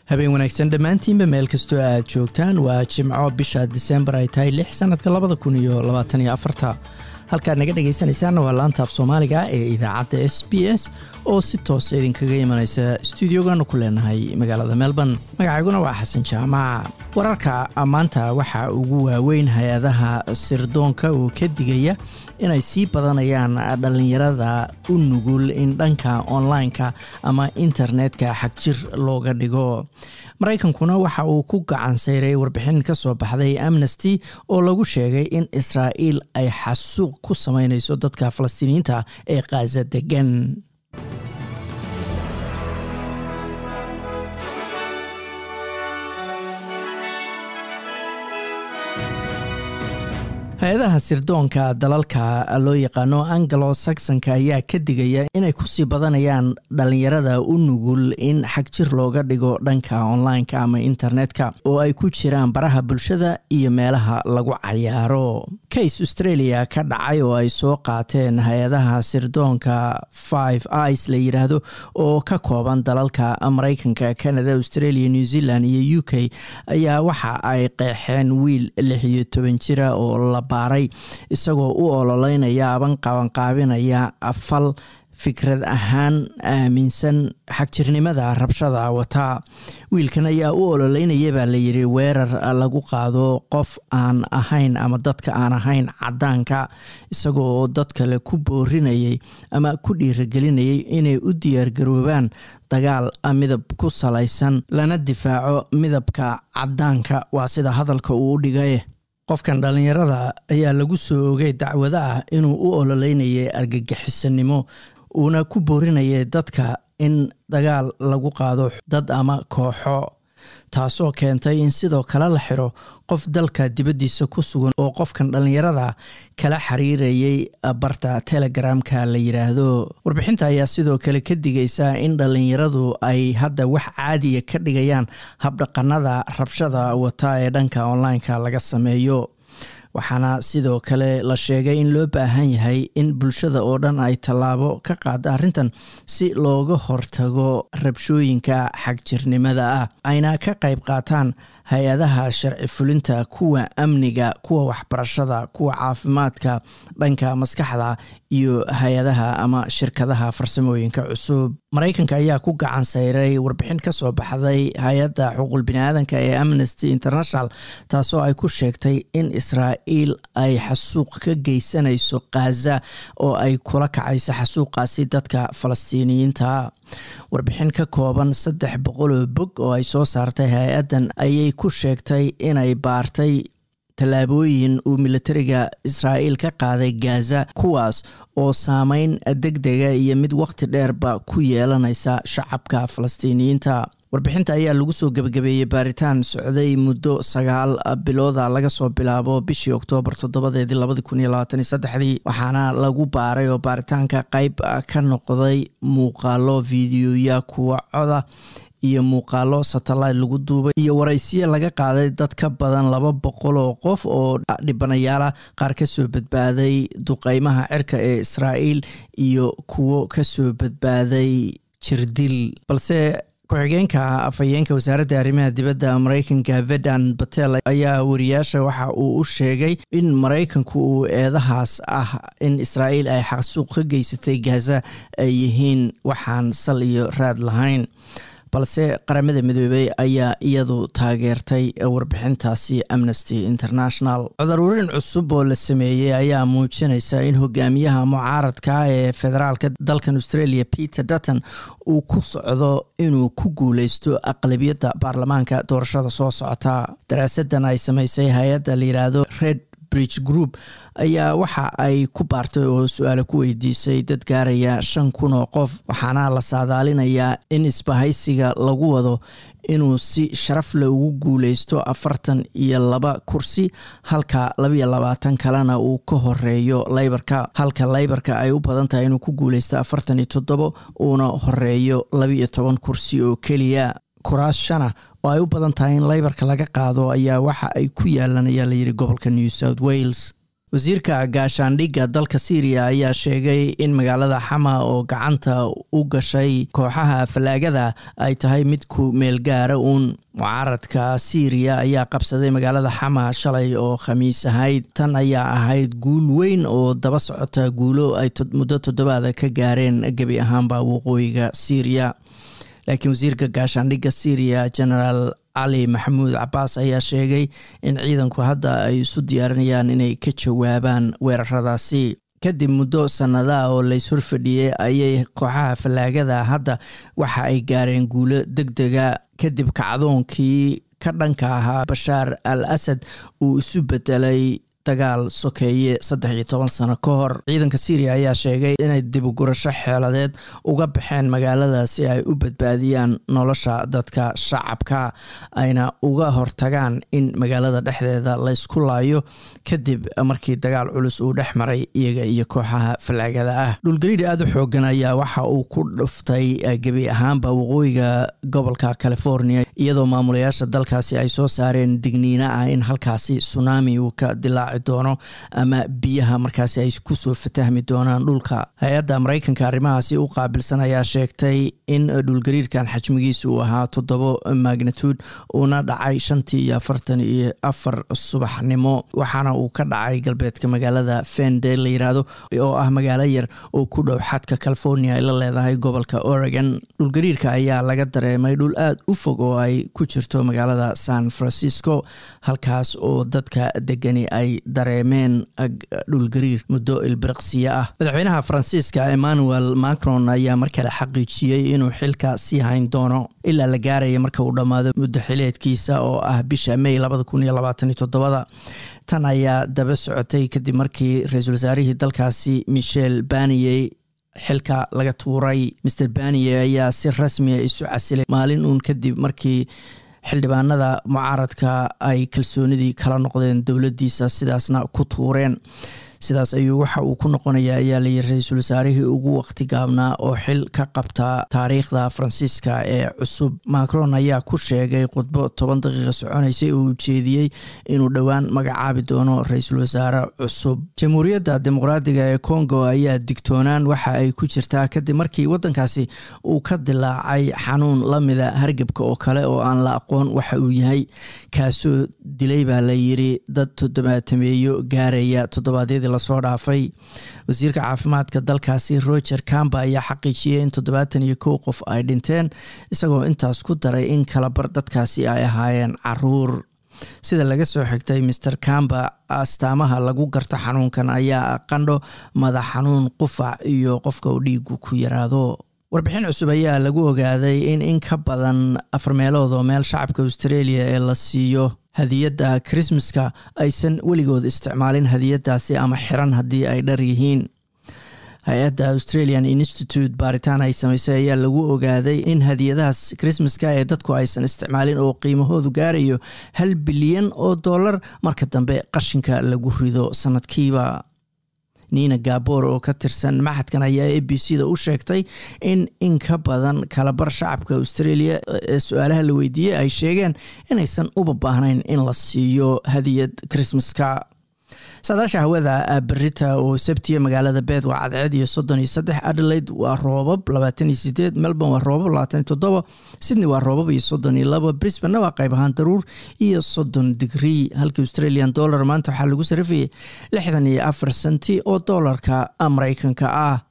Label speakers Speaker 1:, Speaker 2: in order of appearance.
Speaker 1: habeen wanaagsan dhammaantiinba meel kastoo aad joogtaan waa jimco bisha disembar ay tahay lix sanadka labada kun iyo labaatan iyo afarta halkaad naga dhegaysanaysaanna waa laantaaf soomaaliga ee idaacadda s b s oo si toosa idinkaga imanaysa stuudiogaanu ku leenahay magaalada melbourne magacayguna waa xasan jaamac wararka maanta waxaa ugu waaweyn hay-adaha sirdoonka oo ka digaya inay sii badanayaan dhallinyarada u nugul in dhanka online-ka ama internetka xagjir looga dhigo maraykankuna waxa uu ku gacan sayray warbixin ka soo baxday amnesty oo lagu sheegay in israa'iil ay xasuuq ku samaynayso dadka falastiiniyiinta ee khaza degan hay-adaha sirdoonka dalalka loo yaqaano angalo saxonka ayaa ka digaya inay kusii badanayaan dhalinyarada u nugul in xagjir looga dhigo dhanka online-ka ama internetka oo ay ku jiraan baraha bulshada iyo meelaha lagu cayaaro case australia ka dhacay oo ay soo qaateen hay-adaha sirdoonka five ic la yiraahdo oo ka kooban dalalka maraykanka canada australia new zealand iyo u k ayaa waxa ay qeexeen wiil lix iyo toban jira oo la baaray isagoo u ololeynaya aban qabanqaabinaya fal fikrad ahaan aaminsan xagjirnimada rabshada wata wiilkan ayaa u ololeynaya baa layidhi weerar lagu qaado qof aan ahayn ama dadka aan ahayn cadaanka isagoo dad kale ku boorinayay ama ku dhiiragelinayay inay u diyaargaroobaan dagaal midab ku salaysan lana difaaco midabka cadaanka waa sida hadalka uu u dhigay qofkan dhallinyarada ayaa lagu soo ogay dacwado ah inuu u ololeynayay argagixisanimo uuna ku boorinayay dadka in dagaal lagu qaado dad ama kooxo taasoo keentay in sidoo kale la xiro qof dalka dibaddiisa ku sugan oo qofkan dhallinyarada kala xiriirayay barta telegramka la yiraahdo warbixinta ayaa sidoo kale ka digaysa in dhallinyaradu ay hadda wax caadiya ka dhigayaan habdhaqanada rabshada wata ee dhanka online-ka laga sameeyo waxaana sidoo kale la sheegay in loo baahan yahay in bulshada oo dhan ay tallaabo ka qaada arrintan si looga hortago rabshooyinka xagjirnimada ah ayna ka qayb qaataan hay-adaha sharci fulinta kuwa amniga kuwa waxbarashada kuwa caafimaadka dhanka maskaxda iyo hay-adaha ama shirkadaha farsamooyinka cusub maraykanka ayaa ku gacan sayray warbixin ka soo baxday hay-adda xuquuq biniaadanka ee amnesty international taasoo ay ku sheegtay in israa'iil ay xasuuq ka geysanayso khaza oo ay kula kacayso xasuuqaasi dadka falastiiniyiinta warbixin ka kooban saddex boqoloo bog oo ay soo saartay hay-addan ayay ku sheegtay inay baartay tallaabooyin uu militariga israa'iil ka qaaday gaza kuwaas oo saameyn deg dega iyo mid waqti dheerba ku yeelanaysa shacabka falastiiniyiinta warbixinta ayaa lagu soo gebagabeeyey baaritaan socday muddo sagaal bilooda laga soo bilaabo bishii oktoobar toddobadeedii labadi kun iyo labaatan iyo saddexdii waxaana lagu baaray oo baaritaanka qeyb ka noqday muuqaalo fideoya kuwa coda iyo muuqaalo satellite lagu duubay iyo waraysiyo laga qaaday dad ka badan laba boqol oo qof oo dhibanayaala qaar kasoo badbaaday duqeymaha cirka ee israa'iil iyo kuwo kasoo badbaaday jirdil balse ku-xigeenka afhayeenka wasaaradda arrimaha dibadda maraykanka vedan batel ayaa wariyaasha waxa uu u sheegay in maraykanku uu eedahaas ah in israa'iil ay xaqsuuq ka geysatay gaza ay yihiin waxaan sal iyo raad lahayn balse qaramada midoobey ayaa iyadu taageertay warbixintaasi amnesty international cudaruurin cusub oo la sameeyey ayaa muujinaysa in hogaamiyaha mucaaradka ee federaalka dalkan australia peter dutton uu ku socdo inuu ku guuleysto aqlabiyadda baarlamaanka doorashada soo socota daraasadan ay sameysay hay-adda la yiraahdo red bridge group ayaa waxa ay ku baartay oo su-aale ku weydiisay dad gaaraya shan kun oo qof waxaana la saadaalinayaa in isbahaysiga lagu wado inuu si sharaf leh ugu guuleysto afartan iyo laba kursi halka labaiyo labaatan kalena uu ka horeeyo leybarka halka leybarka ay u badan tahay inuu ku guuleysto afartan iyo toddobo uuna horeeyo labaiyo toban kursi oo keliya kuraas shana oo ay u badan tahay in leybarka laga qaado ayaa waxa ay ku yaalan ayaa layidhi gobolka new south wales wasiirka gaashaandhigga dalka syriya ayaa sheegay in magaalada xama oo gacanta u gashay kooxaha fallaagada ay tahay mid ku meel gaara uun mucaaradka syriya ayaa qabsaday magaalada xama shalay oo khamiis ahayd tan ayaa ahayd guul weyn oo daba socota guulo ay muddo toddobaada ka gaareen gebi ahaanba waqooyiga syriya laakiin wasiirka gaashaandhigga syriya genaraal cali maxamuud cabaas ayaa sheegay in ciidanku hadda ay isu diyaarinayaan inay ka jawaabaan weeraradaasi kadib muddo sannadaa oo lays horfadhiyey ayay kooxaha fallaagada hadda waxa ay gaareen guulo deg dega kadib kacdoonkii ka dhanka ahaa bashaar al asad uu isu bedelay dagaal sokeeye saddex iyo toban sano ka hor ciidanka syriya ayaa sheegay inay dibugurasho xeeladeed uga baxeen magaalada si ay u badbaadiyaan nolosha dadka shacabka ayna uga hortagaan in magaalada dhexdeeda laysku laayo kadib markii dagaal culus uu dhex maray iyaga iyo kooxaha fallaagada ah dhulgariir aada u xoogan ayaa waxa uu ku dhuftay gebi ahaanba waqooyiga gobolka california iyadoo maamulayaasha dalkaasi ay soo saareen digniina ah in halkaasi tsunami uu ka dilaaci doono ama biyaha markaasi ay kusoo fatahmi doonaan dhulka hay-adda maraykanka arrimahaasi u qaabilsan ayaa sheegtay in dhulgariirkan xajmigiisa uu ahaa toddobo magnitude uuna dhacay shantii iyo afartan iyo afar subaxnimo waxaana uu ka dhacay galbeedka magaalada fende la yiraahdo oo ah magaalo yar oo ku dhow xadka california ay la leedahay gobolka oregon dhulgariirka ayaa laga dareemay dhul aada u fog oo ay ku jirto magaalada san francisco halkaas oo dadka degani ay dareemeen dhulgariir muddo ilbiriqsiyo ah madaxweynaha faransiiska emmanuel macron ayaa markale xaqiijiyey inuu xilka sii hayn doono ilaa la gaaraya marka uu dhammaado muddo xileedkiisa oo ah bisha may labada kun iyo labaatan iyo todobada tan ayaa daba socotay kadib markii ra-iisul wasaarihii dalkaasi michel baniyey xilka laga tuuray master baniye ayaa si rasmiya isu casilay maalin uun kadib markii xildhibaanada mucaaradka ay kalsoonidii kala noqdeen dowladdiisa sidaasna ku tuureen sidaas ayuu waxa uu ku noqonaya ayaa layiri ra-iisul wasaarihii ugu waqti gaabnaa oo xil ka qabta taariikhda faransiiska ee cusub macron ayaa ku sheegay khudbo toban daqiiqa soconaysay oo ujeediyey inuu dhowaan magacaabi doono ra-iisul wasaare cusub jamhuuriyadda dimuqraadiga ee congo ayaa digtoonaan waxa ay ku jirtaa kadib markii waddankaasi uu ka dilaacay xanuun lamida hargebka oo kale oo aan la aqoon waxa uu yahay kaasoo dilay baa la yiri dad toddobaatameeyo gaaraya toddobaadyadii lasoo dhaafay wasiirka caafimaadka dalkaasi roger camba ayaa xaqiijiyey in toddobaatan iyo kow qof ay dhinteen isagoo intaas ku daray in kalabar dadkaasi ay ahaayeen caruur sida laga soo xigtay master camba astaamaha lagu garto xanuunkan ayaa qandho madax xanuun qufac iyo qofka uu dhiigu ku yaraado warbixin cusub ayaa lagu ogaaday in in ka badan afar meelood oo meel shacabka australia ee la siiyo hadiyadda krismaska aysan weligood isticmaalin hadiyadaasi ama xiran haddii ay dhar yihiin hay-adda australian institute baaritaan ay samaysay ayaa lagu ogaaday in hadiyadahaas krismaska ee dadku aysan isticmaalin oo qiimahoodu gaarayo hal bilyan oo dollar marka dambe qashinka lagu rido sanadkiiba nina gabor oo ka tirsan maxadkan ayaa a b c da u sheegtay in in ka badan kalabar shacabka australia ee su-aalaha la weydiiyey ay sheegeen inaysan uba baahnayn in la siiyo hadiyad krismaska saadaasha hawada berita oo sabtiya magaalada beed waa cadceed iyo soddon iyo saddex adelaide waa roobab labaatan iyo sideed melbourne waa roobab labaatan iyo toddoba sydney waa roobab iyo soddon iyo laba brisbane waa qayb ahaan daruur iyo soddon digrii halka australian dollar maanta waxaa lagu sarafayay lixdan iyo afar senti oo doolarka mareykanka ah